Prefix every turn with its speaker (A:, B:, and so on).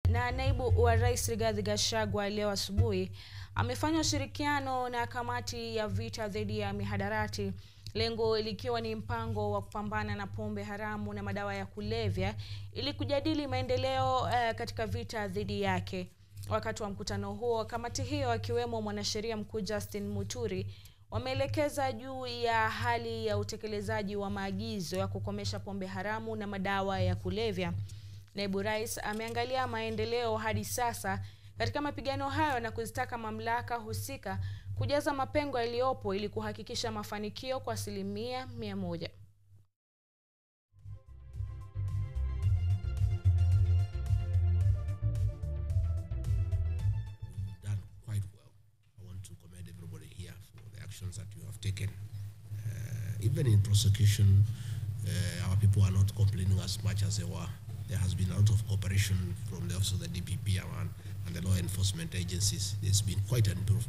A: na naibu wa rais Rigathi Gachagua leo asubuhi amefanya ushirikiano na kamati ya vita dhidi ya mihadarati, lengo likiwa ni mpango wa kupambana na pombe haramu na madawa ya kulevya ili kujadili maendeleo uh, katika vita dhidi yake. Wakati wa mkutano huo, kamati hiyo akiwemo mwanasheria mkuu Justin Muturi wameelekeza juu ya hali ya utekelezaji wa maagizo ya kukomesha pombe haramu na madawa ya kulevya. Naibu Rais ameangalia maendeleo hadi sasa katika mapigano hayo na kuzitaka mamlaka husika kujaza mapengo yaliyopo ili kuhakikisha mafanikio kwa asilimia mia moja.
B: You've done quite well. I want to commend everybody here for the actions that you have taken. Uh, even in prosecution, uh, our people are not complaining as much as they were. There has been a lot of cooperation from the office of the DPP and, and the law enforcement agencies. There's been quite an improvement.